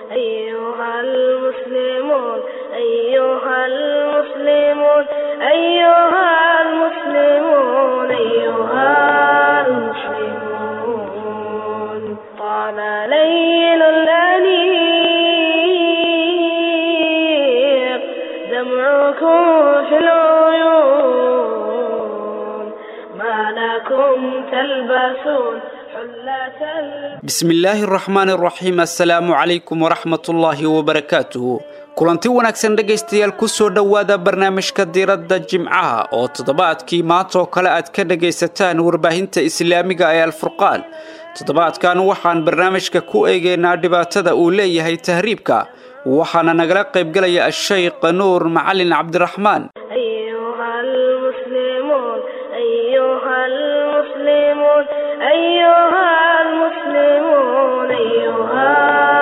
أيها المسلمون أيها المسلمون أيها المسلمون أيها المسلمون طال ليل الأنيق دمعكم في العيون ما لكم تلبسون حلة البيت bismillaahi araxmaani araxiim assalaamu calaykum waraxmatullaahi wabarakaatuhu kulanti wanaagsan dhegaystayaal ku soo dhowaada barnaamijka diiradda jimcaha oo toddobaadkii maantaoo kale aad ka dhagaysataan warbaahinta islaamiga ee alfurqaan toddobaadkan waxaan barnaamijka ku eegaynaa dhibaatada uu leeyahay tahriibka waxaana nagala qaybgelaya ashaykh nuur macalin cabdiraxmaan أيها المسلمون أيها المسلمون أيها المسلمون أيها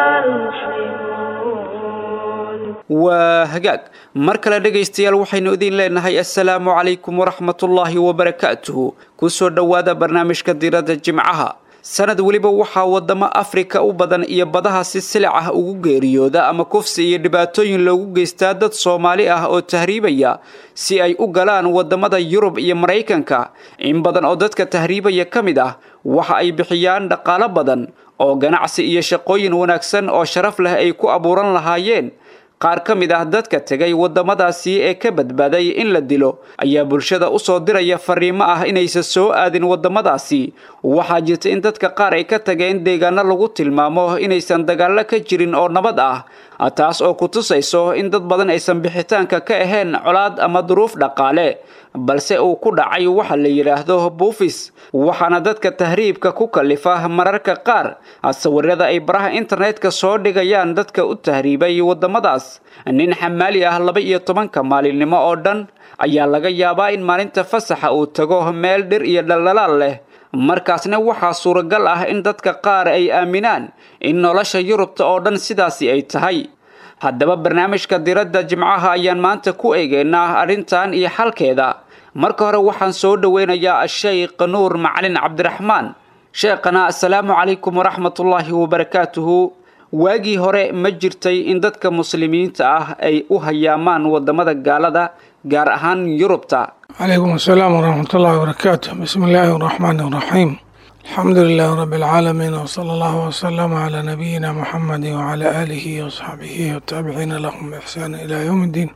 المسلمون waa hagaag mar kale dhegaystayaal waxaynu idin leenahay assalaamu calaykum waraxmatullaahi wabarakaatuhu kusoo dhowaada barnaamijka diiradda jimcaha sanad weliba waxaa wadamo afrika u badan iyo badaha si silic ah ugu geeriyooda ama kufsi iyo dhibaatooyin loogu geystaa dad soomaali ah oo tahriibaya si ay u galaan wadamada yurub iyo maraykanka in badan oo dadka tahriibaya ka mid ah waxa ay bixiyaan dhaqaalo badan oo ganacsi iyo shaqooyin wanaagsan oo sharaf leh ay ku abuuran lahaayeen qaar ka mid ah dadka tegay wadamadaasi ee ka badbaaday in la dilo ayaa bulshada usoo diraya fariimo ah inaysan soo aadin wadamadaasi waxaa jirta in dadka qaar ay ka tageen deegaano lagu tilmaamo inaysan dagaallo ka jirin oo nabad ah taas oo ku tusayso in dad badan aysan bixitaanka ka ahayn colaad ama duruuf dhaqaale balse uu ku dhacay waxa la yidhaahdo buufis waxaana dadka tahriibka ku kalifa mararka qaar sawirada ay baraha internetka soo dhigayaan dadka u tahriibay wadamadaas nin xamaali ah laba iyo tobanka maalinimo oo dhan ayaa laga yaabaa in maalinta fasaxa uu tago meel dhir iyo dhaldhalaal leh markaasna waxaa suuragal ah in dadka qaar ay aaminaan in nolosha yurubta oo dhan sidaasi ay tahay haddaba barnaamijka diradda jimcaha ayaan maanta ku eegeynaa arrintan iyo xalkeeda marka hore waxaan soo dhoweynayaa ashaykh nuur macalin cabdiraxmaan sheekhana assalaamu calaykum waraxmatullaahi wabarakaatuhu waagii hore ma jirtay in dadka muslimiinta ah ay u hayaamaan wadamada gaalada gaar ahaan yurubta عليكم السلام ورحمة الله وبركاته بسم الله الرحمن الرحيم الحمد لله رب العالمين وصلى الله وسلم على نبينا محمد وعلى آله وصحبه والتابعين لهم بإحسان إلى يوم الدين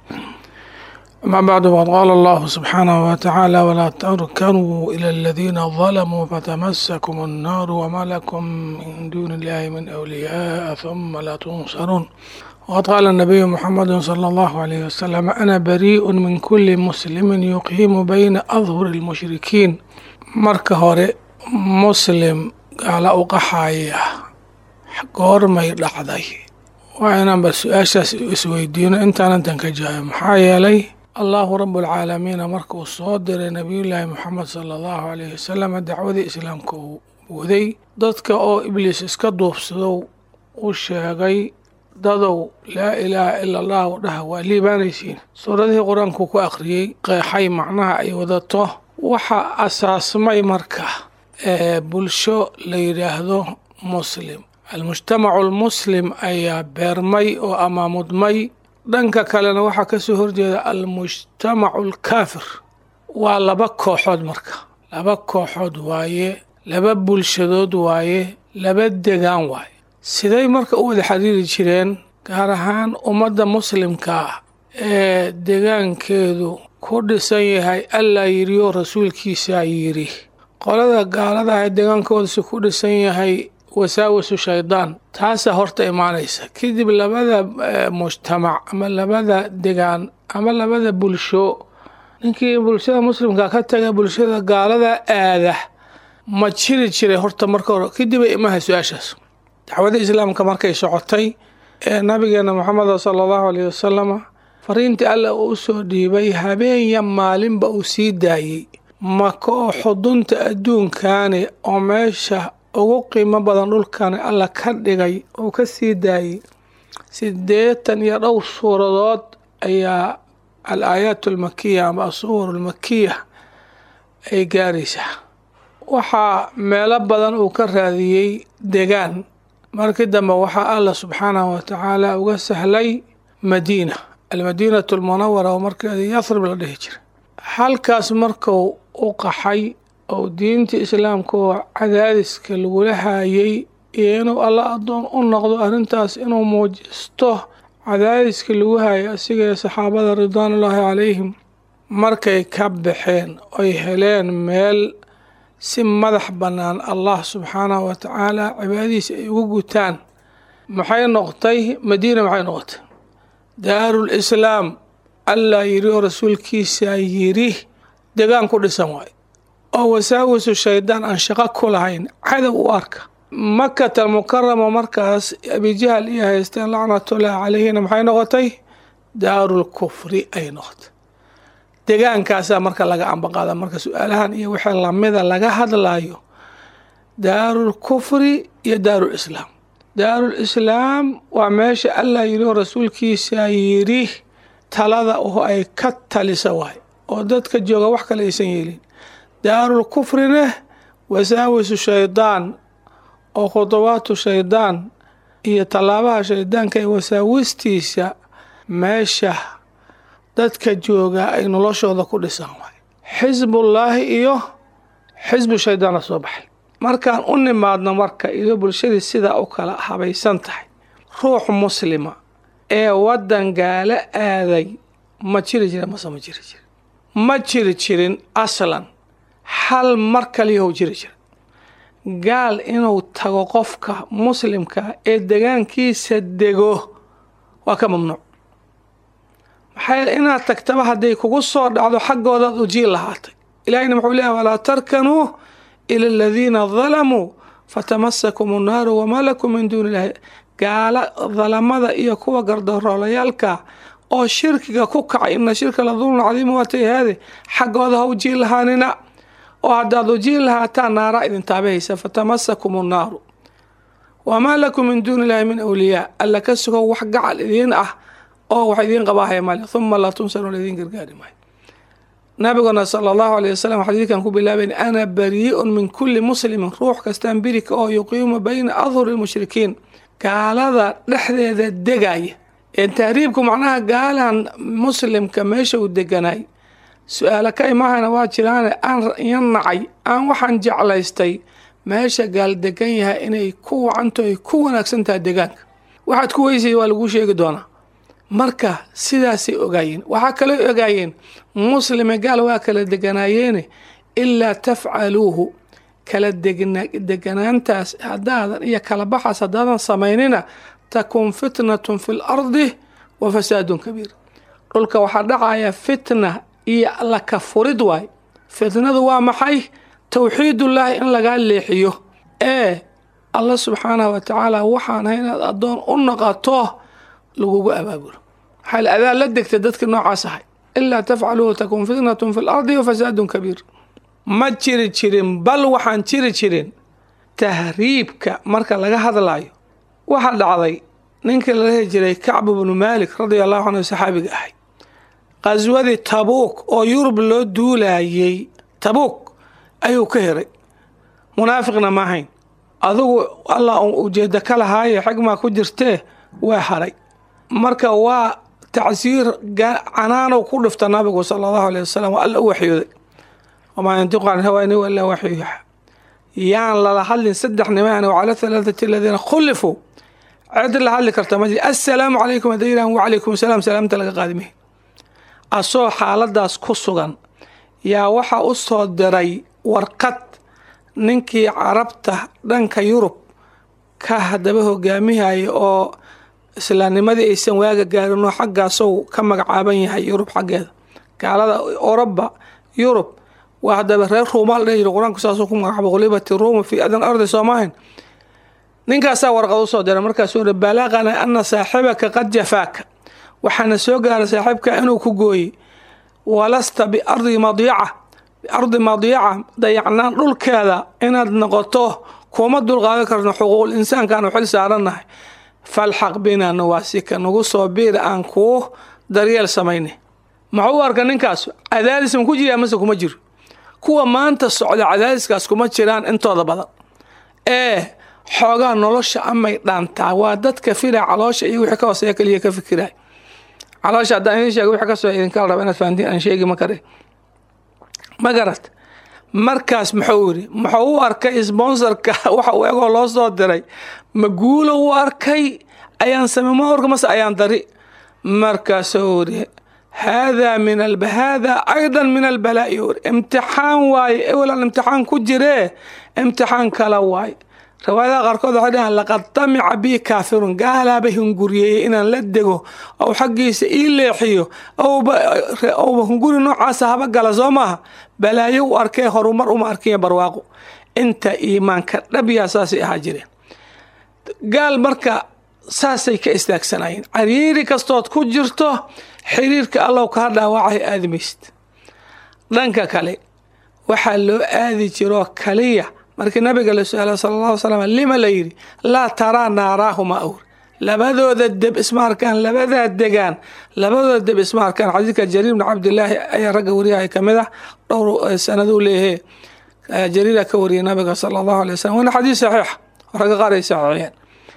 أما بعد وقد قال الله سبحانه وتعالى ولا تركنوا إلى الذين ظلموا فتمسكم النار وما لكم من دون الله من أولياء ثم لا تنصرون وقد قال النبي محمد صلى الله عليه وسلم أنا بريء من كل مسلم يقيم بين أظهر المشركين marka hore muslim gaala u qaxaya goormay dhacday waa inaanba su-aashaas isweydiino intaanan tan ka jawaab maxaa yeelay allahu rabualcaalamiina marka uu soo diray nabiyullaahi moxamed sala allahu alayhi wasalam dacwadii islaamka uu waday dadka oo ibliis iska duubsadow u sheegay dadow laa ilaaha ila allahu dhaha waa liibaanaysiin suuradihii qur-aanku ku akhriyey qeexay macnaha ay wadato waxaa asaasmay marka ee bulsho la yidhaahdo muslim almujtamacu almuslim ayaa beermay oo amaamudmay dhanka kalena waxaa ka soo horjeeda almujtamacu alkaafir waa laba kooxood marka laba kooxood waaye laba bulshadood waaye laba degaan waaye siday marka u wada xiriiri jireen gaar ahaan ummadda muslimka ah ee degaankeedu ku dhisan yahay allaa yidhioo rasuulkiisaa yidhi qolada gaaladaha ee degaankoodasi ku dhisan yahay wasaawasu shaydaan taasaa horta imaanaysa kadib labada mujtamac ama labada degaan ama labada bulsho ninkii bulshada muslimka ka taga bulshada gaalada aada ma jiri jiray horta marka hore kadib ay imahay su-aashaas dacwada islaamka markay socotay ee nabigeena moxameda sala allahu alayh wasalama fariintii alla uu usoo dhiibay habeenya maalinba uu sii daayey maka oo xudunta adduunkaani oo meesha ugu qiimo badan dhulkani alla ka dhigay uu ka sii daayey siddeetan iyo dhowr suuradood ayaa al aayaat almakiya ama asuwar almakiya ay gaaraysaa waxaa meelo badan uu ka raadiyey degaan markii dambe waxaa allah subxaanahu watacaala uga sahlay madiina almadiinatu almunawara oo markeeda yathrib la dhihi jiray halkaas markuu u qaxay oo diinta islaamka oo cadaadiska lagula haayay iyo inuu alla addoon u noqdo arrintaas inuu muujisto cadaadiska lagu haayay asiga ee saxaabada ridwaanullaahi calayhim markay ka baxeen oy heleen meel si madax bannaan allah subxaanahu wa tacaala cibaadadiisa ay ugu gutaan maxay noqotay madiina maxay noqotay daarul islaam allah yidhi oo rasuulkiisa yidhi degaan ku dhisan waayo oo wasaawisu shaydaan aan shaqo ku lahayn cadow u arka makata almukarama markaas abijahal iyo haysteen lacnatullaahi calayhina maxay noqotay daarul kufri ay noqotay degaankaasaa marka laga ambaqaada marka su-aalahan iyo wixii lamida laga hadlayo daarul kufri iyo daarul islaam daarul islaam waa meesha allah yidhi oo rasuulkiisa yidhi talada oo ay ka talisa waay oo dadka jooga wax kale aysan yeelin daarul kufrina wasaawisu shaydaan oo khudawaatu shaydaan iyo tallaabaha shaydaanka ee wasaawistiisa meesha dadka jooga ay noloshooda ku dhisaan waay xisbullaahi iyo xisbu shaydaana soo baxay markaan u nimaadno marka iyo bulshadii sidaa u kala habaysan tahay ruux muslima ee waddan gaalo aaday ma jiri jira mase ma jiri jira ma jiri jirin aslan hal mar kaliyahow jiri jira gaal inuu tago qofka muslimka ee degaankiisa dego waa ka mamnuuc maxaa yeele inaad tagtaba hadday kugu soo dhacdo xaggoodaad ujiil lahaatay ilaahayna muxuu leeyahay walaa tarkanuu ila aladiina dalamuu fatamasakum annaaru wamaa lakum min duuni illahi gaala dalamada iyo kuwa gardaroolayaalka oo shirkiga ku kacay ina shirka la dulmun cadiima waatayahaade xaggooda ha ujiil lahaanina oo haddaad ujiil lahaataan naara idin taabahaysa fatamasakum annaaru wamaa lakum min duuni illahi min awliyaa alla ka sugo wax gacal idiin ah oo wax idiin qabaahaya male huma laa tunsaruun idiin gargaari maayo nabiguna sala allahu alayh wasalam xadiidkan ku bilaabayn ana barii'un min kulli muslimin ruux kastaan birika oo yuqiimu bayna adhuri lmushrikiin gaalada dhexdeeda degaya ee tahriibku macnaha gaalan muslimka meesha uu deganaay su-aalo ka imahayna waa jiraane aan iyan nacay aan waxaan jeclaystay meesha gaal degan yahay inay ku wacanto ay ku wanaagsan tahay degaanka waxaad ku weysay waa laguu sheegi doonaa marka sidaasay ogaayeen waxaa kaloo ogaayeen muslime gaal waa kala deganaayeene ilaa tafcaluuhu kala deganaantaas haddaadan iyo kala baxaas haddaadan samaynina takun fitnatun fi lardi wa fasaadun kabiir dhulka waxaa dhacaya fitna iyo laka furid waay fitnadu waa maxay towxiidullaahi in lagaa leexiyo ee allah subxaanahu wa tacaala waxaana inaad addoon u noqoto lagugu abaabulo maxaa adaa la degta dadkii noocaas ahay ilaa tafcaluuhu takun fitnatun fi lardi wa fasaadun kabiir ma jiri jirin bal waxaan jiri jirin tahriibka marka laga hadlayo waxaa dhacday ninkii la dhihi jiray kacb bnu maalik radia allahu canhu saxaabiga ahay qaswadii tabuuk oo yurub loo duulayay tabuuk ayuu ka heray munaafiqna ma ahayn adigu allah ujeeda ka lahaaye xigmaa ku jirtee waa haray marka waa tacsiir canaanow ku dhifta nabigu sala allahu aleyh wasalam waa alla u waxyooday wamaa yantiqu can hawaani ilaa waxyu yuuxa yaan lala hadlin saddex nimaan wacala halaathati aladiina khulifuu cid la hadli karta ma jir assalaamu calaykum hadday yidhahan wacalaykum salaam salaamta laga qaadimay asoo xaaladaas ku sugan yaa waxaa u soo diray warqad ninkii carabta dhanka yurub ka haddaba hogaamihaya oo islaamnimadii aysan waaga gaarin oo xaggaasow ka magacaaban yahay yurub xaggeeda gaalada oroba yurub waa haddaba reer ruumaal dhihi jira qur-aanku saasuu ku magacaaba qulibati ruuma fii adan ardi soomahin ninkaasaa warqad usoo diray markaasuu ri balaqana ana saaxibaka qad jafaaka waxaana soo gaaray saaxiibka inuu ku gooyey walasta biardi madiica biardi madiica dayacnaan dhulkeeda inaad noqoto kuma dulqaadan karno xuquuqul insaankaanu xil saarannahay falxaq bina nawaasika nagu soo biir aan kuu daryeel samayna maxuu u arka ninkaas cadaadis ma ku jiraa mase kuma jiro kuwa maanta socda cadaadiskaas kuma jiraan intooda badan ee xoogaa nolosha amay dhaantaa waa dadka fila caloosha iyo wixii ka hooseeya keliya ka fikiraay caloosha haddaan idin sheego wixii kasoo idinka raba inaad fahantiin aan sheegi ma kare ma garat markaas muxuu yidhi muxuu u arkay sponsorka waxa uu egoo loo soo diray ma guulo u arkay ayaan samey ma orka mase ayaan dari markaasuu yidhi haadaa min haadaa aydan min albalaa'i yuri imtixaan waaye ewelan imtixaan ku jiree imtixaan kala waaye riwaayadaha qaarkood waxay dhahaan laqad tamica bii kaafirun gaalaaba hunguriyeeyey inaan la dego ou xaggiisa ii leexiyo ouba hunguri noocaasa haba gala soo maaha balaayo u arkee horumar uma arkinya barwaaqo inta iimaanka dhabyaa saasay ahaa jireen gaal marka saasay ka istaagsanayeen cariiri kastood ku jirto xiriirka allow kaa dhaawacay aadimaysid dhanka kale waxaa loo aadi jiroo kaliya markii nabiga la su-aala sala alla ly slam lima la yidhi laa taraa naaraahuma awr labadooda deb isma arkaan labadaa degaan labadooda deb isma arkaan xadiidka jariir bni cabdilaahi ayaa ragga wariyahay ka mid ah dhowr sanaduu leeyahe jariira ka wariyay nabiga sala allahu alay wasalam waana xadiis saxiixa ragga qaar ay saxiixiyeen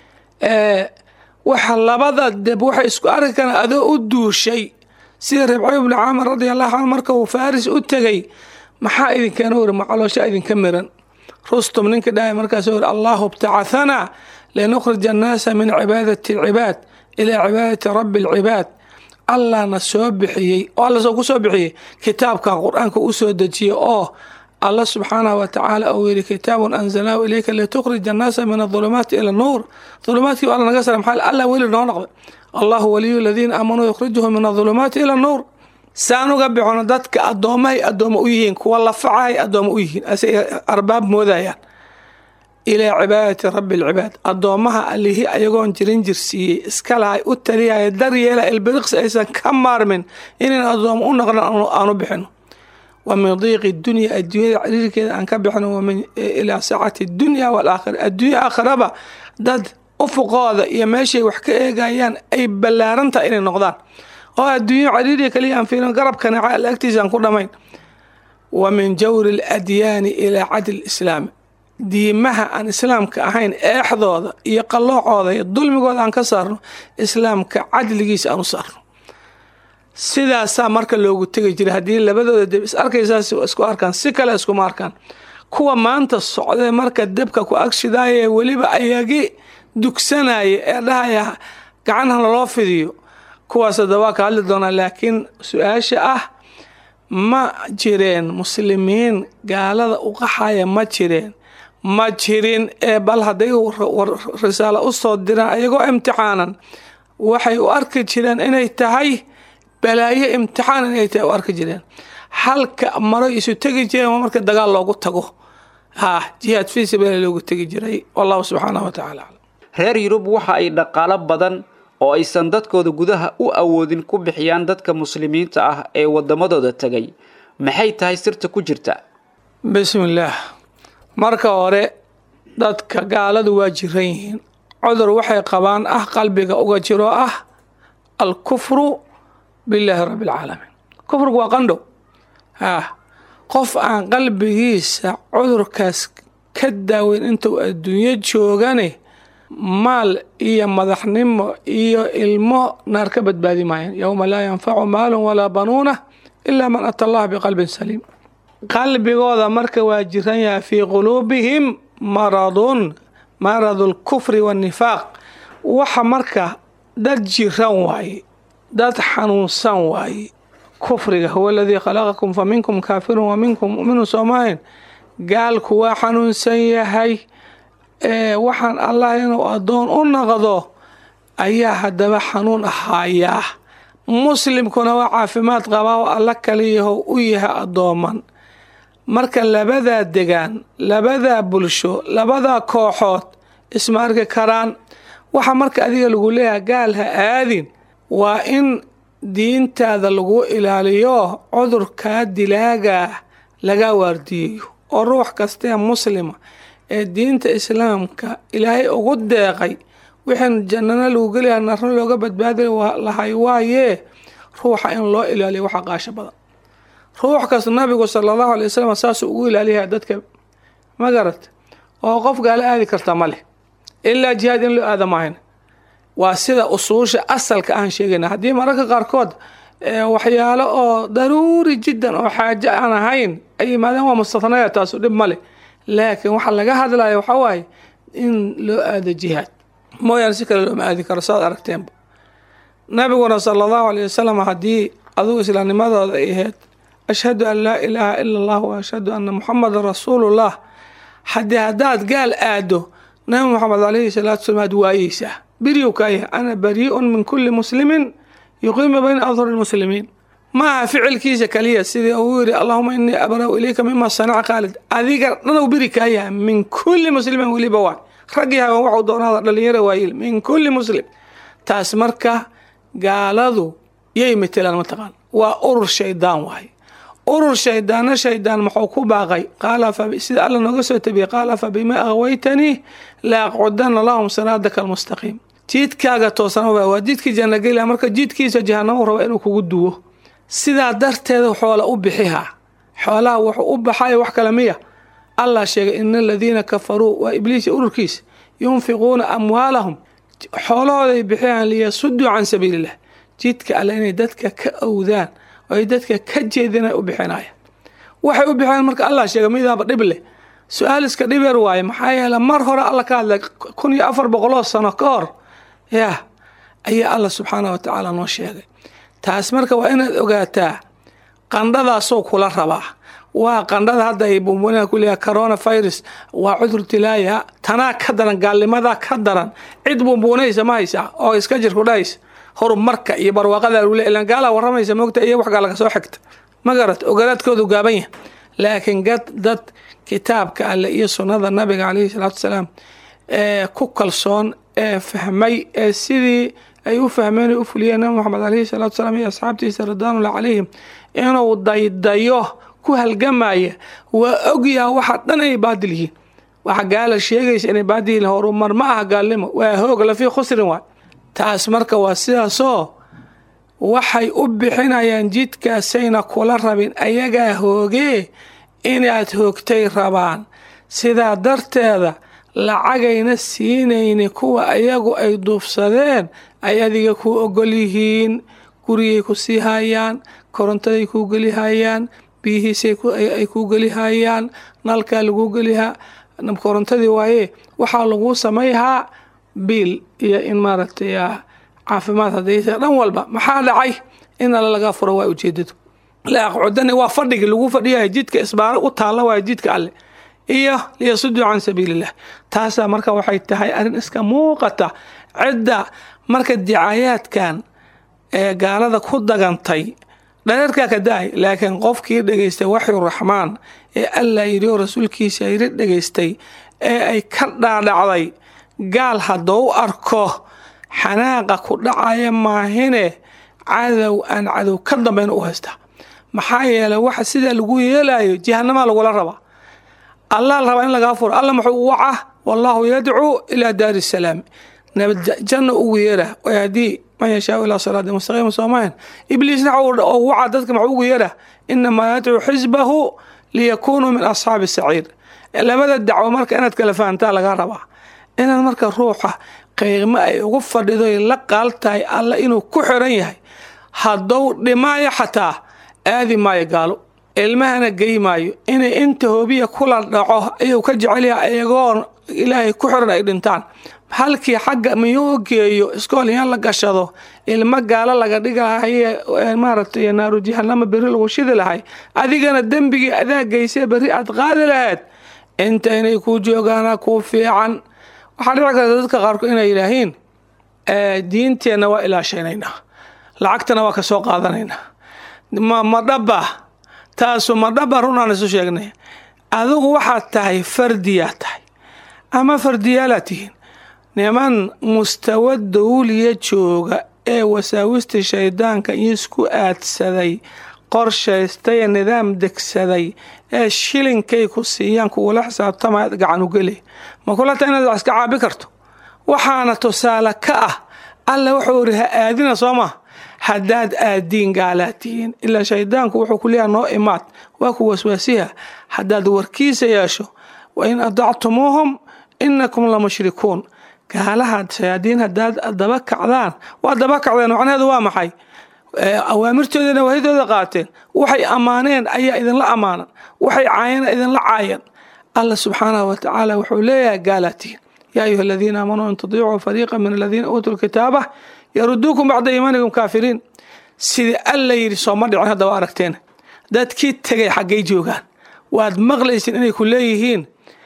waxa labada deb waxay isku arki karaan adoo u duushay sida ribcayo bni caamir radi allahu canhu marka uu faaris u tegay maxaa idinkeena wari macaloosha idinka miran rustum ninka dhahay markaas wuri allahu btacahanaa linukhrija annaasa min cibaadati alcibaad ilaa cibaadati rabbi alcibaad allahna soo bixiyey oo alla ku soo bixiyey kitaabkan qur-aanka u soo dejiyey oo alla subxaanahu wa tacaala uu yidhi kitaabun anzalnaahu ilayka litukhrija annaasa min adulumaati ila nuur dulumaadkii alla naga sara maxaa alla weli noo noqday allahu waliyu aladiina aamanuu yukhrijuhum min adulumaati ila nuur saan uga bixono dadka addoommahay addooma u yihiin kuwa lafacahay addooma u yihiin asay arbaab moodayaan ilaa cibaadati rabbi alcibaad addoommaha allihii ayagoon jirin jirsiiyey iska lahay u taliyaya daryeela ilbiriqsi aysan ka maarmin inayn addooma u noqdan aanu bixino wa min diiqi dunya adduunyada ciriirkeeda aan ka bixino wamin ilaa saacati dunya walaakhira adduunya aakhiraba dad ufuqooda iyo meeshay wax ka eegayaan ay ballaarantaha inay noqdaan oo adduunyo cariiriya kaliya aan fiirin garabkana alla agtiisa aan ku dhamayn wa min jawri aladyaani ilaa cadli islaami diimaha aan islaamka ahayn eexdooda iyo qalloocooda iyo dulmigooda aan ka saarno islaamka cadligiisa aan u saarno sidaasaa marka loogu tegi jiray haddii labadooda deb is arkaysaas isku arkaan si kale iskuma arkaan kuwa maanta socdee marka debka ku agshidaaya weliba ayagi dugsanaya ee dhahaya gacanha laloo fidiyo kuwaas hadda waa ka hadli doonaa laakiin su-aasha ah ma jireen muslimiin gaalada u qaxaya ma jireen ma jirin ee bal hadday risaalo u soo diraan ayagoo imtixaanan waxay u arki jireen inay tahay balaayo imtixaan inay tahay u arki jireen halka maro isu tegi jireen marka dagaal loogu tago ha jihaad fii sabiila loogu tegi jiray wallahu subxaanahu wa tacala aclam reer yurub waxa ay dhaqaalo badan oo aysan dadkooda gudaha u awoodin ku bixiyaan dadka muslimiinta ah ee waddamadooda tegay maxay tahay sirta ku jirta bismillaah marka hore dadka gaaladu waa jiran yihiin cudur waxay qabaan ah qalbiga uga jiro ah alkufru billaahi rabbi alcaalamiin kufrigu waa qandhow ah qof aan qalbigiisa cudurkaas ka daaweyn intuu adduunyo joogane maal iyo madaxnimo iyo ilmo naar ka badbaadi maayaan yowma laa yanfacu maalun walaa banuuna ilaa man ata allaha biqalbin saliim qalbigooda marka waa jiran yahay fii quluubihim maradun maradu lkufri waannifaaq waxa marka dad jiran waaye dad xanuunsan waaye kufriga huwa aladii khalaqakum fa minkum kaafirun wa minkum mu'minun soomahayn gaalku waa xanuunsan yahay waxaan allah inuu addoon u naqdo ayaa haddaba xanuun ahaayaa muslimkuna waa caafimaad qabaa oo alla kaliyaho u yahay addooman marka labadaa degaan labadaa bulsho labadaa kooxood isma arki karaan waxa marka adiga lagu leeyahay gaal ha aadin waa in diintaada lagu ilaaliyo cudurkaa dilaagaa laga waardiyayo oo ruux kastee muslima ee diinta islaamka ilaahay ugu deeqay wixin jannana lagu gelayaa narna looga badbaadi lahay waayee ruuxa in loo ilaaliyo waxa qaasho badan ruux kasta nabigu sala allahu alay wasalam saasuu ugu ilaaliyaha dadka ma garat oo qof gaala aadi karta ma leh ilaa jihaad in loo aada maahayn waa sida usuusha asalka aan sheegayna haddii mararka qaarkood waxyaalo oo daruuri jiddan oo xaaje aan ahayn ay yimaadeen waa mustathnaya taasu dhib male laakiin waxaa laga hadlaya waxaa waaye in loo aado jihaad mooyaane si kale looma aadi karo saad aragteenba nabiguna sala allahu alayh wasalam haddii adugu islaamnimadooda ay ahayd ashhadu an laa ilaaha ila allah wa ashhadu anna muxamadan rasuulullah haddii haddaad gaal aado nabi moxamed alayhi salaatu wasalam aad waayeysaa beriyu kaa yahay ana barii'un min kulli muslimin yuqiimu bayna adhuri lmuslimiin maaha ficilkiisa kaliya sidii uu yidhi allahuma inii abra'u ilayka mima sanaca khaalid adiga dhanuu beri kaa yahay min kulli muslimin weliba waay raggii haban waxuu doonaada dhalinyara waayil min kulli muslim taas marka gaaladu yay matelaan mataqaan waa urur shaydaan waaye urur shaydaana shaydaan muxuu ku baaqay qaala sida alla nooga soo tabiyey qaala fa bima aghwaytanii la aqcudana lahum siraadaka almustaqiim jiidkaaga toosana waa jiidkii jannagela marka jiidkiisa jahanamo raba inuu kugu duwo sidaa darteeda xoola u bixihaa xoolaha wuxuu u baxay wax kale miya allah sheegay ina aladiina kafaruu waa ibliis ururkiisa yunfiquuna amwaalahum xoolahooday bixiyaan liyasuduu can sabiiliillah jidka alle inay dadka ka owdaan oo ay dadka ka jeedin ay u bixinayaan waxay u bixiyaan marka allah sheegay midaaba dhib leh su-aal iska dhib yar waaye maxaa yeele mar hore alla ka hadlay kun iyo afar boqoloo sano ka hor yah ayaa allah subxaanah wa tacaala noo sheegay taas marka waa inaad ogaataa qandhadaasoo kula rabaa waa qandhada hadda ay bumbunaa ku leeyahay corona virus waa cudur tilaaya tanaa ka daran gaalnimadaa ka daran cid bumbuunaysa ma haysaa oo iska jirku dhahaysa horumarka iyo barwaaqada lagu leeyahay ilaan gaalaa warramaysa moogta iyo wax gaala ka soo xigta ma garat ogolaadkoodu gaaban yahay laakiin gad dad kitaabka alle iyo sunnada nabiga calayhi salaatu wasalaam ee ku kalsoon ee fahmay ee sidii ay u fahmeen ay u fuliyeen nabi moxamed calayhi salaatu wasalaam iyo asxaabtiisa ridwaanullah calayhim inuu daydayo ku halgamaya waa ogyaha waxa dhan inay baadil yihiin waxa gaala sheegaysa inay baadil yihiin horumar ma aha gaalnimo waa hoog lafii khusrin waay taas marka waa sidaasoo waxay u bixinayaan jidkaasayna kula rabin ayagaa hoogee inaad hoogtay rabaan sidaa darteeda lacagayna siinayni kuwa ayagu ay duufsadeen ay adiga kuu ogol yihiin gurigay ku sii hayaan korontaday kuu gelihayaan biyihiisay ay kuu gelihayaan nalkaa laguu gelihaa korontadii waaye waxaa laguu samayhaa biil iyo in maaragtay caafimaad hadaysa dhan walba maxaa dhacay in alla laga furo waa ujeedadu la aqcudani waa fadhigi lagu fadhiyahay jidka isbaaro u taalla waaya jidka alle iyo liyasuduu can sabiiliillah taasaa marka waxay tahay arrin iska muuqata cidda marka dicaayaadkan ee gaalada ku dagantay dhareerkaa ka da-ay laakiin qofkii dhegaystay waxyu raxmaan ee allah yidhi oo rasuulkiisa yidhi dhegaystay ee ay ka dhaadhacday gaal haddou arko xanaaqa ku dhacaya maahine cadow aan cadow ka dambayn u haystaa maxaa yeelay waxa sidaa lagu yeelayo jahanamaa lagula rabaa allah la rabaa in lagaa furo alla muxuu waca wallaahu yadcuu ilaa daari salaam janna ugu yeera haddii man yashaau ilaa siraadi mustaqiima soomahan ibliisna oo waca dadka maxuu ugu yeera inamaa yadcuu xisbahu liyakunuu min asxaabi saciir labada dacwo marka inaad kala fahantaa lagaa rabaa inaad marka ruuxa qiimo ay ugu fadhido la qaal tahay alla inuu ku xiran yahay haddou dhimaayo xataa aadi maayo gaalo ilmahana gey maayo inay inta hoobiya kula dhaco ayuu ka jecel yahay iyagoo ilaahay ku xiran ay dhintaan halkii xagga miyuu geeyo iskool in la gashado ilmo gaalo laga dhigahaye maaragtay naaru jahanama berri lagu shidi lahay adigana dembigii adaa geysee berri aad qaadi lahayd inta inay kuu joogaana kuu fiican waxaa dhici karta dadka qaarkood inay yidhaahiin diinteenna waa ilaashanaynaa lacagtana waa ka soo qaadanaynaa ma dhaba taasu ma dhaba runaan isu sheegnay adigu waxaad tahay fardiyaa tahay ama fardiyaalaad tihiin niman mustawa dawliya jooga ee wasaawista shaydaanka iyo isku aadsaday qorshaystay ee nidaam degsaday ee shilinkay ku siiyaan kuwula xisaabtamaad gacanugeli ma kula ta inaad wax iska caabi karto waxaana tusaale ka ah alla wuxuu iri ha aadina soo maa haddaad aadiin gaalaad tihiin ilaa shaydaanku wuxuu ku leeyaha noo imaad waa ku waswaasiha haddaad warkiisa yeesho wa in adactumuuhum inakum la mushrikuun gaalaha shayaadiin haddaad daba kacdaan waa daba kacdeen macnaheedu waa maxay awaamirtoodana waahidooda qaateen waxay ammaaneen ayaa idinla ammaanan waxay caayeen idinla caayan allah subxaanahu wa tacaala wuxuu leeyahay gaalatiin yaa ayuha aladiina aamanuu in tudiicuu fariiqa min aladiina uutuu lkitaaba yaruduukum bacda iimaanikum kaafiriin sidii alla yidhi sooma dhicin hadda waa aragteen dadkii tegay xaggay joogaan waad maqlaysin inay ku leeyihiin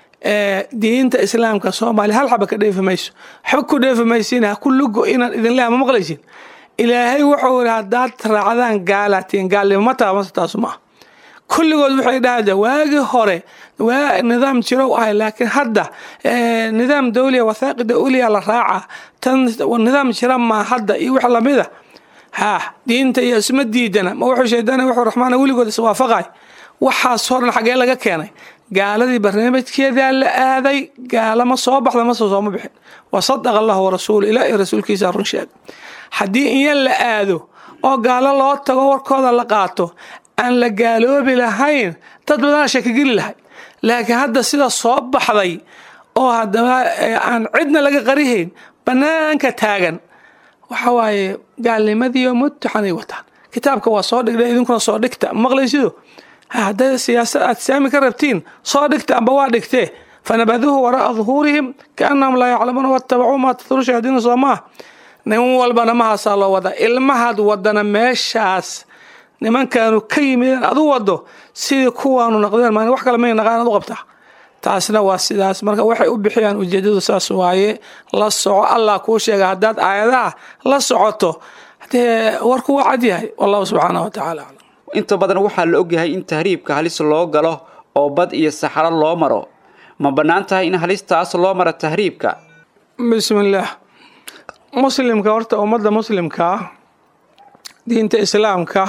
diinta islaamka soomaaliya hal xaba ka dheefi mayso waxba ku dheefi maysin ha ku lugo inaan idin leha ma maqlaysin ilaahay wuxuu yidhi haddaad raacdaan gaalatiin gaalnimo ma taha mase taasu maaha kulligood waxay dhahda waagii hore waa nidaam jirow ahay laakiin hadda nidaam dawliya wathaaqi dawliya la raaca tan nidaam jira maa hadda iyo wax lamida ha diinta iyo isma diidana ma wuxuu shaydaan wuxuu raxmaana weligood iswaafaqay waxaas horan xaggee laga keenay gaaladii barnaamijkeedaa la aaday gaalama soo baxda mase sooma bixin wa sadaqa allahu warasuulu ilaa iyo rasuulkiisa run sheeg haddii inya la aado oo gaalo loo tago warkooda la qaato aan la gaaloobi lahayn dad badanaa shakigeli lahay laakiin hadda sida soo baxday oo haddaba aan cidna laga qarihayn bannaanka taagan waxa waaye gaalnimadiiyo mutaxanay wataan kitaabka waa soo dhigdha idinkuna soo dhigta maqlaysido hadday siyaasad aad saami ka rabtiin soo dhigta amba waa dhigtee fanabaduuhu wara'a duhuurihim kaannahum laa yaclamuuna wattabacuu maa tatlu shayaadiina soo maah nin walbana mahaasaa loo wadaa ilmahaad wadana meeshaas nimankaanu ka yimideen adu wado sidii kuwaanu naqdeen maan wax kale may naqaan ad u qabtaa taasna waa sidaas marka waxay u bixiyaan ujeedadu saas waaye la soco allah kuu sheega haddaad aayadaha la socoto dee warku waa cad yahay wallahu subxaanah wa tacala aclam inta badan waxaa la ogyahay in tahriibka halis loo galo oo bad iyo saxaro loo maro ma bannaan tahay in halistaas loo maro tahriibka bismillaah muslimka horta ummadda muslimkaa diinta islaamka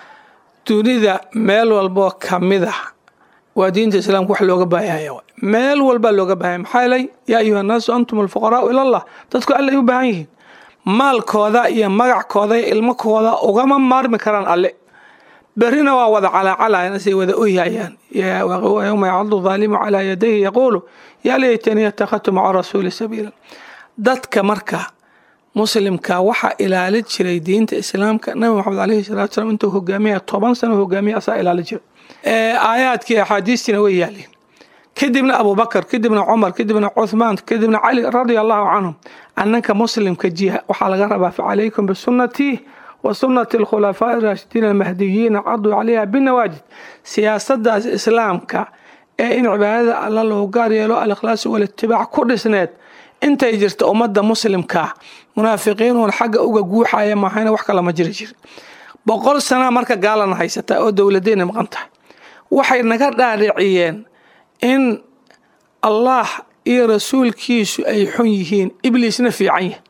dunida meel walboo kamida waa diinta islaamka wax looga baahaya meel walbaa looga baahaya maxaa yeelay yaa ayuha annaasu antum alfuqaraau ilallah dadku alle ay u baahan yihiin maalkooda iyo magackooda iyo ilmakooda ugama maarmi karaan alle berrina waa wada calaacalayan say wada oyhayaan yowma yacadu daalimu calaa yadayhi yaquulu yaa laytanii attakhadtu maca rasuuli sabiila dadka marka muslimka waxaa ilaalin jiray diinta islaamka nabi maxamed aleyhi salatu salam intuu hogaamiya toban sano hogaamiya asaa ilaalin jiray aayaadkii axaadiistiina way yaaleen kadibna abubakar kadibna cumar kadibna cuthmaan kadibna cali radia allahu canhum annanka muslimka jiha waxaa laga rabaa facalaykum bisunnatii wa sunnati alkhulafaa'i raashidiin almahdiyiina caduu calayha binawaajid siyaasadaas islaamka ee in cibaadada alla loo gaar yeelo alikhlaas walitibaac ku dhisneed intay jirta ummadda muslimkaa munaafiqiinuun xagga uga guuxaya maahayna wax kala ma jiri jir boqol sanaa marka gaalana haysataa oo dowladeenna maqan tahay waxay naga dhaadhiciyeen in allah iyo rasuulkiisu ay xun yihiin ibliisna fiican yahay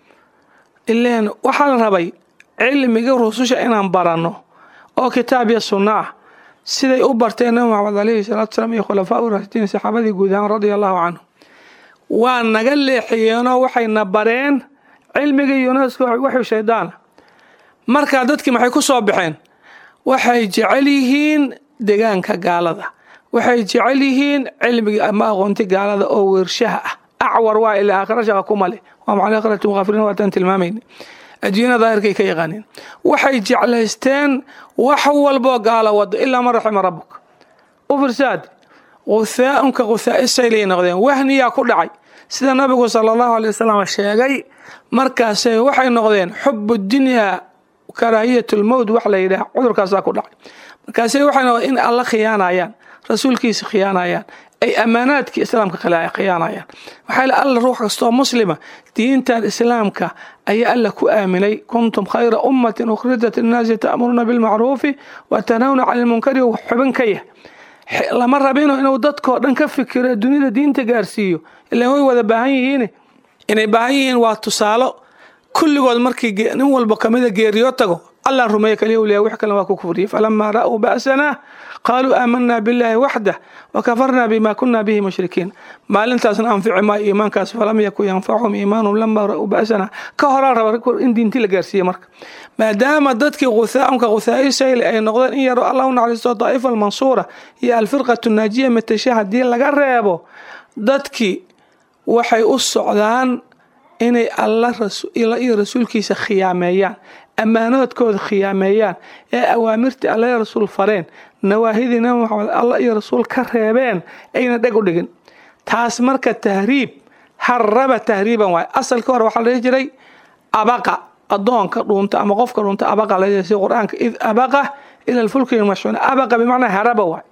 ileen waxaa la rabay cilmiga rususha inaan baranno oo kitaab iyo sunno ah siday u barteen nabi maxamed aleyhi salaatu salaam iyo khulafaa u raashidiin saxaabadii guud ahaan radia allahu canhum waa naga leexiyeenoo waxayna bareen cilmiga yunesko waxuu shaydaana markaa dadkii maxay ku soo baxeen waxay jecel yihiin degaanka gaalada waxay jecel yihiin cilmiga ama aqoonti gaalada oo weershaha ah acwar waa ilaa aakhira shaqa kuma leh waa macala aakhirati muqaafiriin waataan tilmaamayna adduunyada daahirkay ka yaqaaneen waxay jeclaysteen wax walboo gaala wado ilaa man raxima rabuka u firsaad quthaaunka quthaa'isaylay noqdeen wahniyaa ku dhacay sida nabigu sala allahu alay wasalam sheegay markaasay waxay noqdeen xubu dunyaa karaahiyat lmowt wax la yidhaah cudurkaasaa ku dhacay markaasay waxay noqdeen in alla khiyaanayaan rasuulkiisa khiyaanayaan ay ammaanaadkii islaamka khiyaanayaan maxaa yeel alla ruux kastoo muslima diintan islaamka ayaa alla ku aaminay kuntum khayra ummatin ukhrijat innaasi ta'muruuna bilmacruufi wa tanhawna cani lmunkari xubin ka yah lama rabino inuu dadkoo dhan ka fikiro dunida diinta gaarsiiyo ilaan way wada baahan yihiin inay baahan yihiin waa tusaalo kulligood markii nin walba kamida geeriyo tago allah rumeeye kaliya uliya wix kalena waa ku kufriyey falamaa ra'uu ba'sanaa qaaluu aamanaa billaahi waxdah wakafarnaa bima kunaa bihi mushrikiin maalintaasna anfici maayo iimaankaas falam yakun yanfacuhum iimaanum lamaa ra'uu ba'sanaa ka horaa raba in diinti la gaarsiiye marka maadaama dadkii quthaaunka quthaa'isayle ay noqdeen in yaro allah u naxariisto daa'ifa almansuura iyo alfirqatu naajiya matasha haddii laga reebo dadkii waxay u socdaan inay alla iyo rasuulkiisa khiyaameeyaan ammaanoodkooda khiyaameeyaan ee awaamirtii alla iyo rasuul fareen nawaahidii nabi maxamed alla iyo rasuul ka reebeen ayna dheg u dhigin taas marka tahriib haraba tahriiban waay asalka hore waxaa la dhihi jiray abaqa adoonka dhuunta ama qofka dhuunta abaqa la si qur-aanka id abaqa ila alfulki mashcuun abaqa bimacnaa haraba waay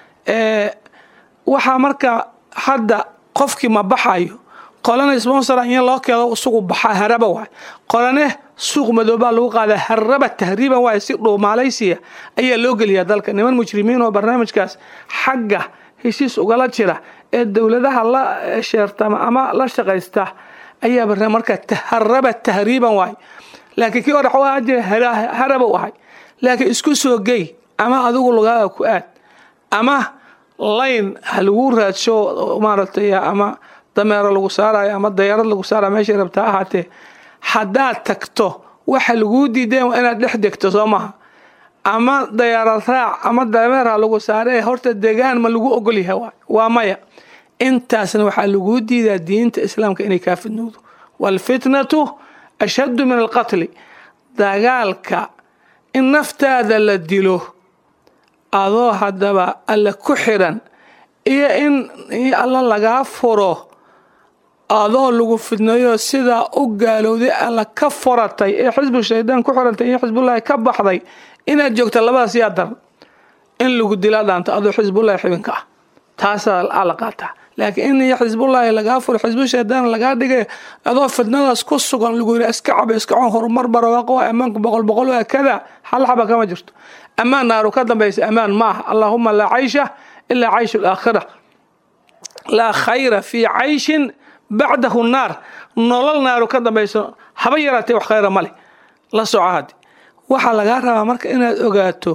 waxaa marka hadda qofkii ma baxayo qolana sponsora in loo keedo isugu baxa haraba waay qolane suuq madoobaa lagu qaada haraba tahriiban waay si dhuumaalaysiya ayaa loo geliyaa dalka niman mujrimiin oo barnaamijkaas xagga heshiis ugala jira ee dowladaha la sheertama ama la shaqaysta ayaa barna marka haraba tahriiban waay laakiin kii hore waxaa jira haraba u ahay laakiin isku soo gey ama adigu lugaaga ku aad ama layn ha lagu raadsho maaragtay ama dameero lagu saarayo ama dayarad lagu saarayo meeshay rabtaa ahaatee haddaad tagto waxa laguu diideen waa inaad dhex degto soo maha ama dayaarad raac ama dameer ha lagu saaree horta degaan ma lagu ogol yahay waa maya intaasna waxaa laguu diidaa diinta islaamka inay kaa fidnowdo waalfitnatu ashaddu min alqatli dagaalka in naftaada la dilo adoo haddaba alla ku xiran iyo in alla lagaa furo adoo lagu fidnayo sidaa u gaalowday alla ka furatay ee xisbu shaydaan ku xirantay iyo xisbullaahi ka baxday inaad joogta labadaas yaa daran in lagu dila dhaanto adoo xisbullaahi xibinka ah taasaa la qaataa laakiin in iyo xisbullaahi lagaa furo xisbu shaydaan lagaa dhigay adoo fidnadaas ku sugan lagu yiri iska caba iska con horumar barwaaqo ammaanku boqol boqol waa kada hal xaba kama jirto ammaan naaru ka dambaysa ammaan ma aha allaahuma laa caysha ilaa cayshu alaakhira laa khayra fii cayshin bacdahu naar nolol naaru ka dambayso haba yaraatee wax khayra male la soco haddi waxaa lagaa rabaa marka inaad ogaato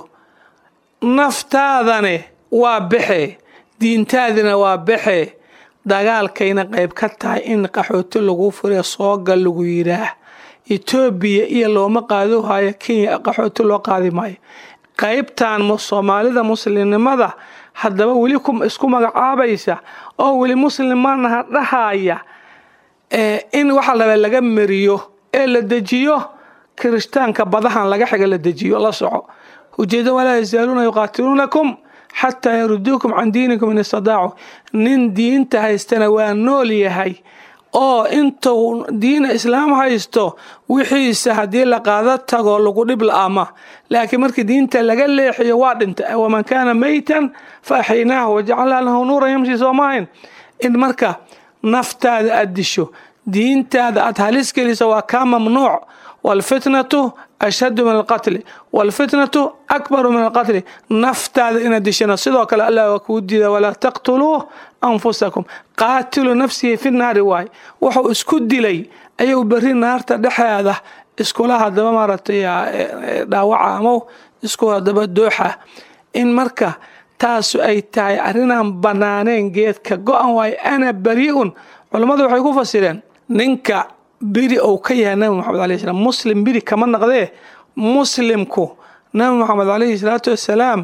naftaadane waa baxee diintaadina waa baxee dagaalkayna qayb ka tahay in qaxooti lagu fure soogal lagu yidhaah etoobiya iyo looma qaado hayo kenya qaxooti loo qaadi maayo qaybtan soomaalida muslimnimada haddaba weli isku magacaabaysa oo weli muslimanaha dhahaya in waxa laba laga mariyo ee la dejiyo kirishtaanka badahan laga xiga la dejiyo la soco ujeeda walaa yazaaluuna yuqaatiluunakum xataa yaruduukum can diinikum in istadaacu nin diinta haystana waa nool yahay oo intuu diina islaam haysto wixiisa haddii la qaado tago lagu dhib la-ama laakiin markii diinta laga leexiyo waa dhinta waman kaana maytan fa axyaynaahu wajacalnaa lahu nuuran yamshi soomahayn in marka naftaada aad disho diintaada aad halis geliso waa kaa mamnuuc waalfitnatu ashaddu min alqatli waalfitnatu akbaru min alqatli naftaada inaad dishana sidoo kale allah waa kuu diida walaa taqtuluu anfusakum qaatilu nafsihi fi naari waay wuxuu isku dilay ayuu berri naarta dhexeeda iskula hadaba maaragtay dhaawaca ama isku hadaba dooxa in marka taasu ay tahay arrinaan bannaaneen geedka go-an waayo ana bari-un culammadu waxay ku fasireen ninka biri ou ka yahay nabi moxamed alayh slam muslim biri kama naqdee muslimku nabi moxamed calayhi salaatu wassalaam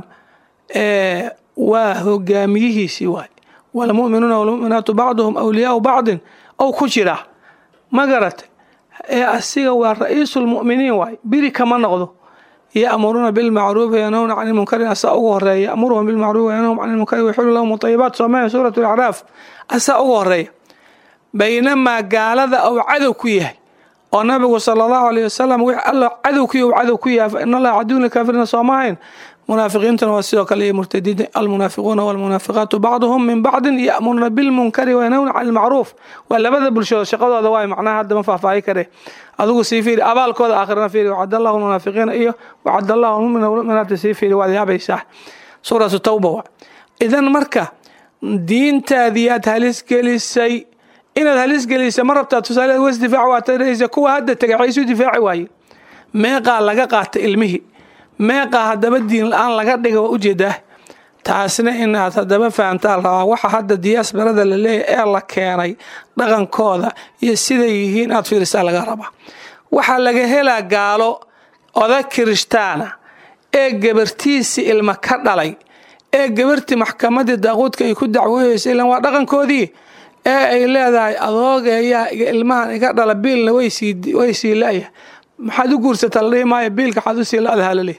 waa hogaamiyihiisii waay walmu'minuuna walmu'minaatu bacduhum awliyaau bacdin ou ku jira ma garatay ee asiga waa ra-iisulmu'miniin waay biri kama noqdo ya'muruuna bilmacruufi yanhawna cani lmunkari asaa ugu horeeya yamuruhum bilmacruufi yanhahum cani lmunkari waxulu lahum ayibaat soomaya suurat alacraaf asaa ugu horeeya baynamaa gaalada ou cadow ku yahay oo nabigu sala allahu alayh wasalam wix alla cadow ku yahy cadow ku yahay fa in allaha caduwna kaafirina soomahayn munaafiqiintuna waa sidoo kale iyo murtadiinta almunaafiquuna walmunaafiqaatu bacduhum min bacdin ya'muruuna bilmunkari wayanhawna cani lmacruuf waa labada bulshood shaqadooda waay macnaha hadda ma faahfaahi kare adigu sii fiiri abaalkooda aakhirana fiiri wacad allahu lmunaafiqiina iyo wacad allahu lmumina walmuminaati sii fiiri waad yaabaysaa suuratu tawba waa idan marka diintaadii aad halis gelisay inaad halis gelisa ma rabtaa tusaale was difaac waa taraysa kuwa hadda tegay waxay isu difaaci waaye meeqaa laga qaata ilmihii meeqaa haddaba diin la-aan laga dhiga waa ujeedaa taasna inaad haddaba fahamtaa rabaa waxa hadda diyaasbarada la leeyahy ee la keenay dhaqankooda iyo siday yihiin aad fiirisaa laga rabaa waxaa laga helaa gaalo oda kirishtaana ee gabartiisii ilma ka dhalay ee gabartii maxkamadii daaquudka ay ku dacwooyeysa ilan waa dhaqankoodii ee ay leedahay adoogeeyaa ilmahan iga dhala biilna way sii la-ya maxaad u guursataa la dhihi maayo biilka waxaad u sii la-daha laleeyahy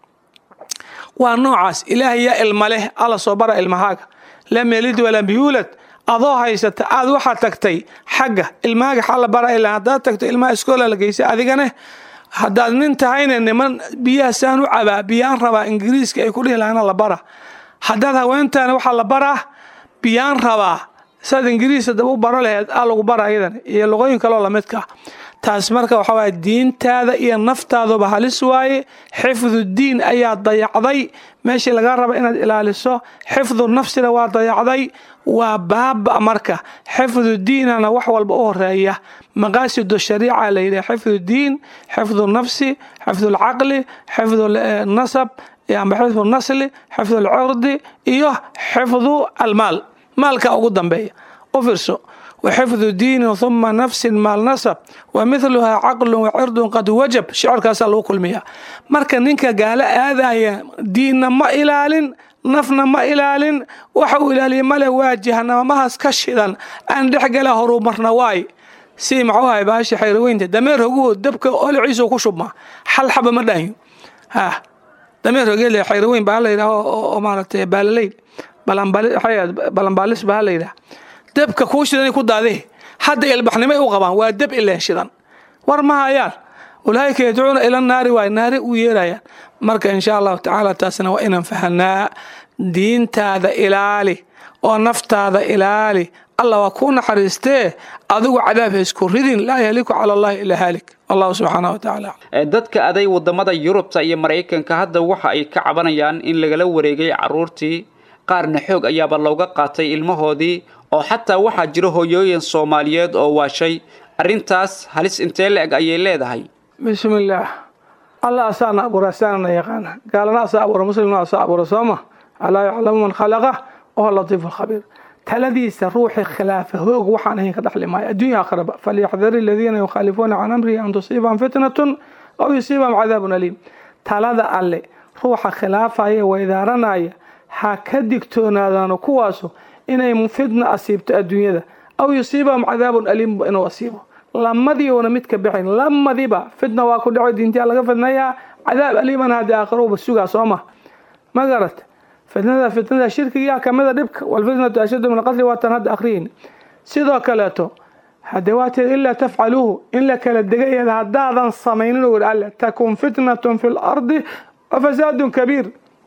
waa noocaas ilaahay yaa ilma leh alla soo bara ilmahaaga lam yalid walam yuulad adoo haysata aad waxaad tagtay xagga ilmahaaga xalla bara ilaa haddaad tagto ilmaha iskoola la geysay adigane haddaad nin tahayna niman biyaha saan u cabaa biyaan rabaa ingiriiska ay ku dhihi lahana la bara haddaad haweentaana waxaa la baraa biyaan rabaa saad ingiriis hadaba u baro laheed aa lagu bara ayadan iyo luqooyin kaloo lamidka ah taas marka waxaa waaya diintaada iyo naftaaduba halis waaye xifdu diin ayaa dayacday meeshii laga raba inaad ilaaliso xifdu nafsina waa dayacday waa baaba marka xifdu diinana wax walba u horeeya maqaasidu shariica la yidhaha xifdu diin xifdu nafsi xifdu lcaqli xifdu nasab ama xifdu nasli xifdu lcurdi iyo xifdu almaal maalka ugu dambeeya u fiirso waxifdu diinin huma nafsin maal nasab wa midluhaa caqlun wacirdun qad wajab shicirkaasaa lagu kulmiyaa marka ninka gaalo aadaya diinna ma ilaalin nafna ma ilaalin waxa uu ilaaliya male waa jahanamamahaas ka shidan aan dhexgala horumarna waay si maxuu ahay baasha xayraweynta dameer hoguhu dabka oliciisu ku shubmaa xal xaba ma dhaanyo ha dameer hogele xayraweyn baa la yidhaha oo maaragtay baalaleyn balanbaalis baa la yidhaha dabka kuu shidan ku daadee hadda ilbaxnimay u qabaan waa dab ileen shidan war ma hayaan ulaaika yadcuuna ila naari waay naari u yeerayaan marka insha allahu tacaala taasna waa inaan fahanaa diintaada ilaali oo naftaada ilaali allah waa kuu naxariistee adigu cadaab ha isku ridin laa yahliku cala allahi ilaa haalik allahu subxaana wa tacaala dadka aday wadamada yurubta iyo maraykanka hadda waxa ay ka cabanayaan in lagala wareegay caruurtii qaarna xoog ayaaba looga qaatay ilmahoodii oo xataa waxaa jira hooyooyin soomaaliyeed oo waashay arrintaas halis intee la-eg ayay leedahay bismillaah allah asaana abuura asaanana yaqaana gaalana asaa abuura muslimna asaa abuura sooma alaa yaclamu man khalaqa wahuwa latiifu lkhabiir taladiisa ruuxii khilaafa hoog waxaan ahayn ka dhaxli maayo adduunya akhraba falyaxdari aladiina yukhaalifuuna can amrihi an tusiibahum fitnatun aw yusiibahum cadaabun aliim talada alle ruuxa khilaafaya weydaaranaya ha ka digtoonaadaano kuwaasu inay fitna asiibto adduunyada aw yusiibahum cadaabun aliim inuu asiibo lamadiiuna mid ka baxayn lamadiba fitna waa ku dhaco diintiyaa laga fidnayaa cadaab aliiman haddii aakhiruba sugaa soo ma ma garat fitnada fitnada shirkigaa kamida dhibka walfitnatu ashaddu min alqatli waatan hadda akhriyin sidoo kaleeto haddee waateed ilaa tafcaluuhu in la kala degayeeda haddaadan samaynin ur alle takun fitnatun fi lardi wa fasaadun kabiir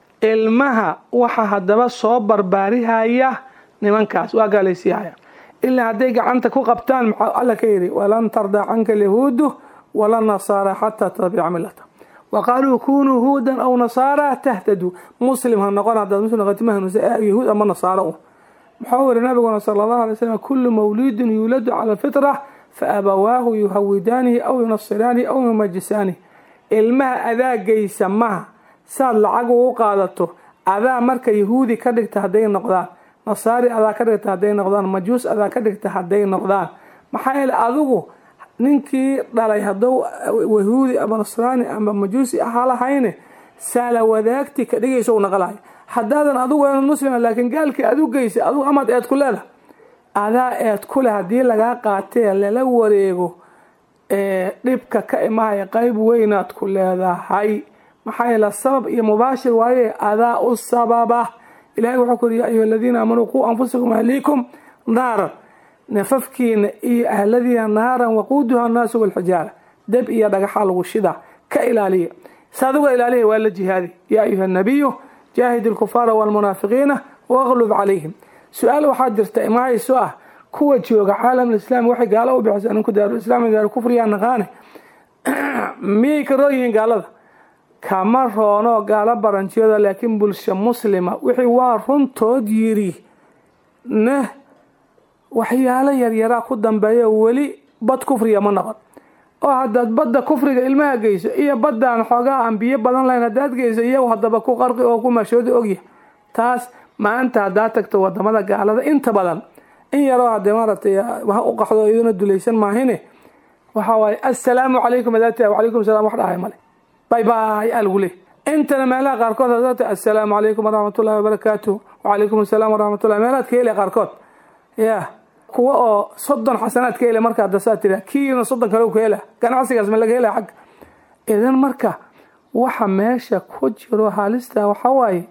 ilmaha waxa haddaba soo barbaarihaya nimankaas waa gaalaysiihaya ilaa hadday gacanta ku qabtaan maxaa alla ka yidhi walan tardaa canka alyahuudu wala nasaara xataa tabica millata wa qaaluu kunuu huudan aw nasaara tahtaduu muslim ha noqon haddaad muslim noqoti ma hanuunsa yahuud ama nasaaro u muxuu yidhi nabiguna sala allahu alay slam kullu mawliidin yuuladu cala alfitra fa abawaahu yuhawidaanihi aw yunasiraanihi aw yumajisaanihi ilmaha adaagaysa maha saad lacag ugu qaadato adaa marka yahuudi ka dhigta hadday noqdaan nasaari adaa ka dhigta hadday noqdaan majuus adaa ka dhigta hadday noqdaan maxaa yeele adigu ninkii dhalay hadduu yahuudi ama nasraani ama majuusi ahaa lahayne saala wadaagti ka dhigayso u naqlahay haddaadan adigu aan muslima laakiin gaalkii adu geysa adigu amaad eed ku leedahay adaa eed ku leh haddii lagaa qaatee lala wareego ee dhibka ka imahaya qayb weynaad ku leedahay maxaa yeele sabab iyo mubaashir waaye adaa u sababa ilahay wuxuu ku yiri ya ayuha aladiina aamanuu quu anfusakum ahliikum naaran nafafkiina iyo ahladiina naaran waquuduha annaasu walxijaara dab iyo dhagaxa lagu shida ka ilaaliya saaduga ilaaliya waa la jihaadi yaa ayuha nabiyu jaahid alkufaara walmunaafiqiina waqlub calayhim su-aal waxaa jirta imahayso ah kuwa jooga caalamlislaam waxay gaalo u bixisa ninku daarulislaam daaru kufriyaa naqaane miyay ka roon yihiin gaalada kama roono gaalo baranjiyada laakiin bulsho muslima wixii waa runtood yiri ne waxyaalo yaryaraa ku dambeeya weli bad kufriga ma noqon oo haddaad badda kufriga ilmaha geyso iyo baddaan xoogaa aan biyo badan lahayn haddaad geyso iyagu haddaba ku qarqi oo ku mashooda ogya taas maanta haddaad tagto wadamada gaalada inta badan in yaroo haddee maaragtay ha u qaxdo iyaduna dulaysan maahine waxaa waaye assalaamu calaykum adaata wacalaykum salaam wax dhahay male bay bay aa lagu leey intana meelaha qaarkood hadaata assalaamu calaykum waraxmatullahi wabarakaatuh wacalaykum assalaam waraxmatullahi meelaad ka helay qaarkood ya kuwa oo soddon xasanaad ka hela markaa dasaa tira kiina soddon kale ka hela ganacsigaas ma laga hela xagga idan marka waxa meesha ku jiro halista waxaa waaye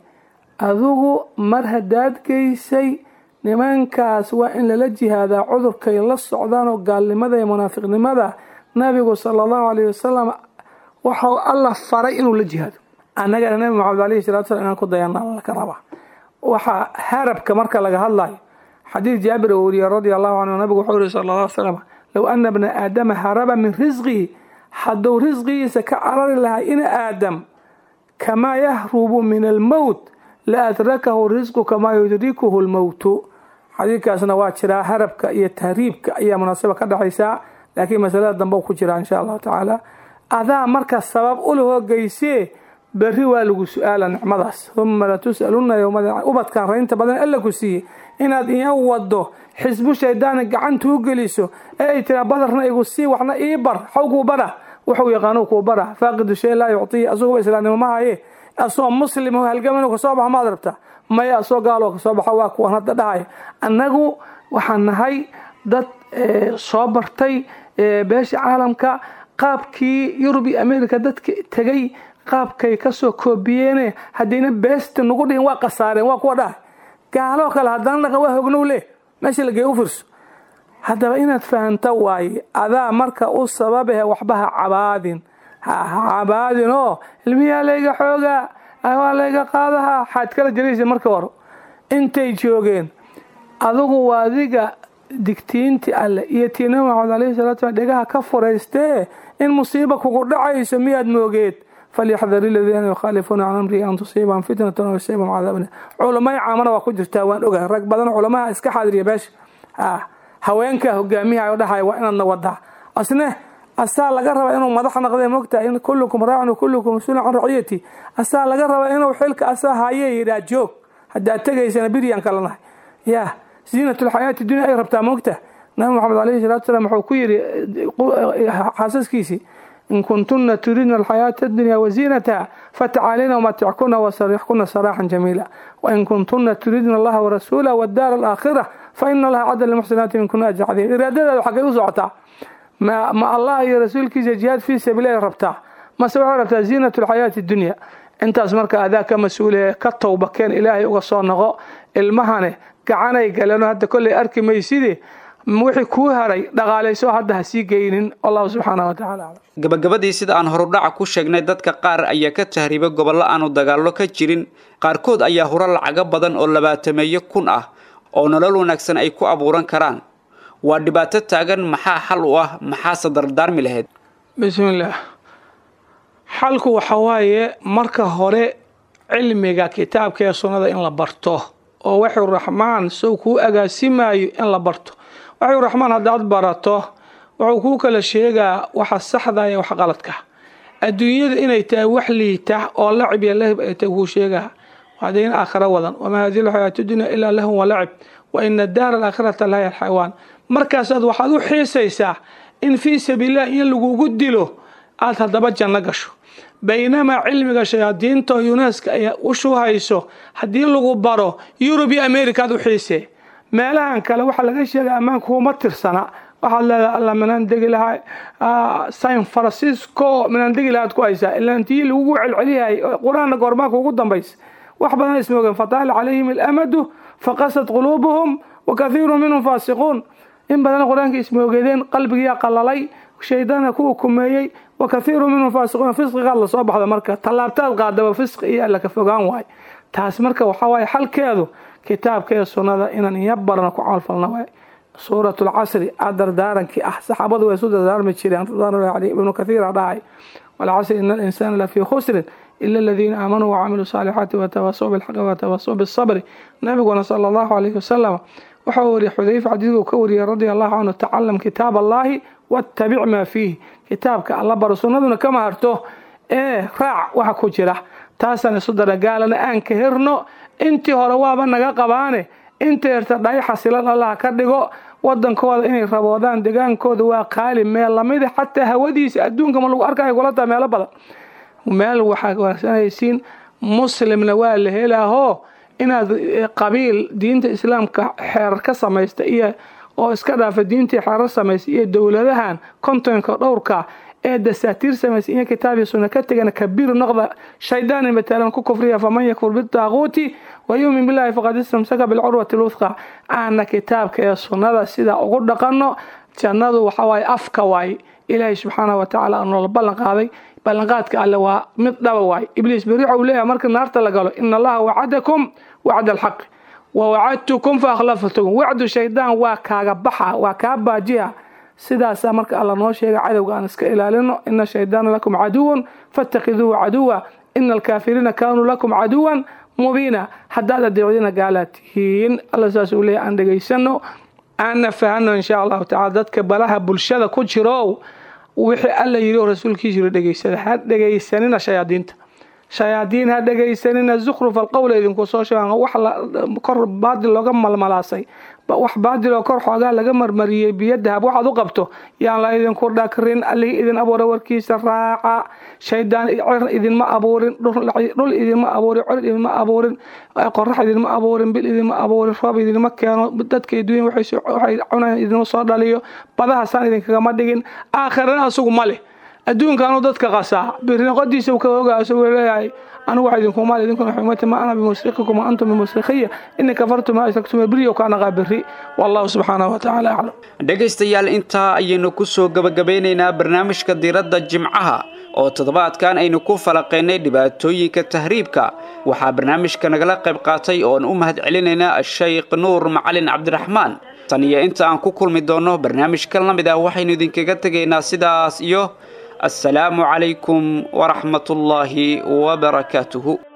adigu mar haddaad geysay nimankaas waa in lala jihaadaa cudurkay la socdaan oo gaalnimada iyo munaafiqnimada nabigu sala allahu alayh wasalam waxau alla faray inuu la jihaado annagana nabi maxamed alayhi salatu slam inaan ku dayana laka rabaa waxaa harabka marka laga hadlayo xadiid jaabir oo weriye radia allahu canhu nabigu wuxuu yihi sala alla ly slam low ana bna aadama haraba min risqihi hadduu risqigiisa ka carari lahaa ina aadam kamaa yahrubu min almowt la adrakahu risqu kamaa yudrikuhu lmowtu xadiidkaasna waa jiraa harabka iyo tahriibka ayaa munaasaba ka dhexaysaa laakiin masalada dambe ku jiraa insha allahu tacaala adaa marka sabab ulahoo geysee berri waa lagu su-aala nicmadaas uma latus'aluna yowmada ubadkan raynta badan alla ku siiyey inaad iya wado xisbu shaydaani gacanta u geliso ee ay tiraa badarna igu sii waxna ii bar xaw kuu bara wuxuu yaqaanu kuu bara faaqidu shay laa yuctiyi asuguba islaamnimo ma haye asoo muslim halgaman kasoo baxa maad rabta maya asoo gaaloo kasoo baxa waa kuwan hadda dhahaya annagu waxaan nahay dad soo bartay beesha caalamka qaabkii yurub iyo america dadka tegay qaabkay kasoo koobiyeene haddayna beesta nagu dhihin waa khasaareen waa kuwa dhahay gaaloo kale haddana dhaqan waa hognow leh meesha lagey u firso haddaba inaad fahamta waaye adaa marka u sababahe waxba ha cabaadin ha cabaadin oo ilmiyaa layga xoogaa waa layga qaadaha xaad kala jaraysa marka hore intay joogeen adugu waa adiga digtiinti alle iyo tii nabi maxamed alayhi salatu slam dhegaha ka furaystee in musiiba kugu dhacayso miyaad moogeed falyaxdar iladiina yukhaalifuuna can amrihi an tusiibahum fitnatan aw yusiibahum cadaabun culamay caamana waa ku jirtaa waan ogahay rag badan culamaha iska xaadiriya beesha haweenka hogaamiyaha dhahay waa inaadna wadaa asne asaa laga rabaa inuu madax naqde mogtahay in kullukum raacin kullukum mas-uulun can raciyati asaa laga rabaa inuu xilka asaa haye yidhaa joog haddaad tegaysana biryaan kala nahay ya ziinatulxayaati dunya ay rabtaa mogta nabi maxamed alayhi salatu salaam wuxuu ku yidhi xaasaskiisii in kuntuna turidna alxayaata adunya waziinataha fatacaalina wmatickuna wasarixkuna saraaxan jamiila wain kuntuna turidna allaha warasuulah wadaara alaakhira faina allaha cadda limuxsinaati minkuna ajra cadiim iraadadeeda xaggay u socotaa ma allah iyo rasuulkiisa jihaad fii sabiili ay rabtaa mase waxay rabtaa ziinat alxayaati dunya intaas marka adaa ka mas-uule ka towba keen ilaahay uga soo noqo ilmahane gacanay galeen hadda kolley arki mayside wixii kuu haray dhaqaalayso hadda ha sii geynin allahu subxaana wa tacala aclam gabagabadii sida aan horudhaca ku sheegnay dadka qaar ayaa ka tahriibay gobollo aanu dagaallo ka jirin qaarkood ayaa huro lacago badan oo labaatameeyo kun ah oo nolol wanaagsan ay ku abuuran karaan waa dhibaato taagan maxaa xal u ah maxaase dardaarmi lahayd bismillaah xalku waxa waaye marka hore cilmiga kitaabka ee sunnada in la barto oo waxuu raxmaan sow kuu agaasimayo in la barto waxuu raxmaan haddaad barato wuxuu kuu kala sheegaa waxa saxda iyo wax qaladka adduunyada inay tahay wax liita oo lacib iyo lahib ay tahay kuu sheegaa wadayn aakhira wadan wamaa hadihi lxayaatu dunya ilaa lahun walacib wa ina daara alaakhirata lahiy alxayawaan markaasaad waxaad u xiisaysaa in fii sabiililah in lagugu dilo aad haddaba janno gasho baynamaa cilmiga shayaadiinta oo yuneska ay u shuhayso haddii lagu baro yurub iyo america aad u xiisee meelahan kale waxaa laga sheegay ammaanka kuma tirsana waxaad leedahay alla minaan degi lahaa san francisco minaan degi lahaad ku haysaa ilaantii lagugu celceliyahay qur-aanna goormaanka ugu dambaysa wax badan ismoogeen fataala calayhim alamadu faqasad quluubuhum wa kathiiru minhum faasiquun in badan qur-aanka ismoogeedeen qalbigiyaa qalalay shaydaana ku ukumeeyey wa kathiiru minhum faasiquun fisqigaad lasoo baxda marka tallaabtaad qaadaba fisqi iyo alla ka fogaan waay taas marka waxaa waaye xalkeedu kitaabka ee sunnada inaan iya barano ku camalfalna waay suurat lcasri a dardaarankii ah saxaabadu way isu dardaarmi jireen ibnu kathiira dhahay walcasri ina alinsaana lafii khusrin ila aladiina aamanuu wacamiluu saalixaati watawasau bilxaqi watawasau bisabri nabiguna sala allahu calayhi wasalam waxa uu wariye xudayfa xadiidku ka wariyey radia allahu canhu tacalam kitaab allahi wattabic maa fiih kitaabka alla baro sunnaduna kama harto ee raac waxa ku jira taasaan isu daragaalana aan ka herno intii hore waaba naga qabaane inta yarta dhaay xasilan allah ka dhigo wadankooda inay raboodaan degaankooda waa qaali meel lamida xataa hawadiisa adduunka ma lagu arkayo kula taa meelo badan meel waxaa wanaagsanaysiin muslimna waa la helaahoo inaad qabiil diinta islaamka xeerar ka samaysta iyo oo iska dhaafa diintii xeerar samaysay iyo dowladahan kontonka dhowrka ee dasaatiir samaysay iyo kitaabiyo sunna ka tegana kabiir noqda shaydaan matalan ku kufriya faman yakfur bitaaquuti wayuumin billahi faqad istamsaka bilcurwati lwuthqa aana kitaabka ee sunnada sidaa ugu dhaqanno jannadu waxawaaye afka waaye ilaahay subxaana wa tacaala aanoola ballan qaaday ballanqaadka alle waa mid dhaba waay ibliis beri waxa uu leeyahay marka naarta la galo ina allaha wacadakum wacda alxaqi wa wacadtukum fa akhlaftukum wacdu shaydaan waa kaaga baxa waa kaa baajiya sidaasaa marka alla noo sheega cadowga aan iska ilaalino ina shaydaana lakum caduwan fattakiduuhu caduwa ina alkaafiriina kaanuu lakum caduwan mubiina haddaad adeecdina gaalaad tihiin alla saas uu leeyahay aan dhegaysano aanna fahano insha allahu tacala dadka balaha bulshada ku jiro wixii alla yidhi oo rasuulkiisa yiri dhegaysada ha dhegaysanina shayaadiinta shayaadiin ha dhegaysanina zukhruf alqowla idinku soo sheegan wax kor baadil looga malmalaasay wax baadil oo kor xoogaa laga marmariyey biyadahab waxaad u qabto yaan la idinku dhakrin allihii idin abuura warkiisa raaca shaydaan cir idinma abuurin dhul idinma abuurin cir idinma abuurin qorax idinma abuurin bil idinma abuurin roob idinma keeno dadka adduunya waxay cunayaan idinma soo dhaliyo badahaasaan idinkagama dhigin aakhirana asugu ma leh adduunkaanu dadka qasaa birinoqodiisa ka ogaa isagoo leeyahay anigu wax idinkumaal idinkuna xumata ma ana bimusrikikum wa antum bimusrikhiya ini kafartu ma ashraktum beriyo ka naqaa berri wallahu subxaanahu wa tacaala aclam dhegaystayaal intaa ayaynu ku soo gebagabeynaynaa barnaamijka diiradda jimcaha oo toddobaadkan aynu ku falaqaynay dhibaatooyinka tahriibka waxaa barnaamijka nagala qayb qaatay oon u mahad celinaynaa ashaykh nuur macalin cabdiraxmaan tan iyo inta aan ku kulmi doonno barnaamijkan la mid ah waxaynu idinkaga tegaynaa sidaas iyo السلام عليكم ورحمة الله وبركاته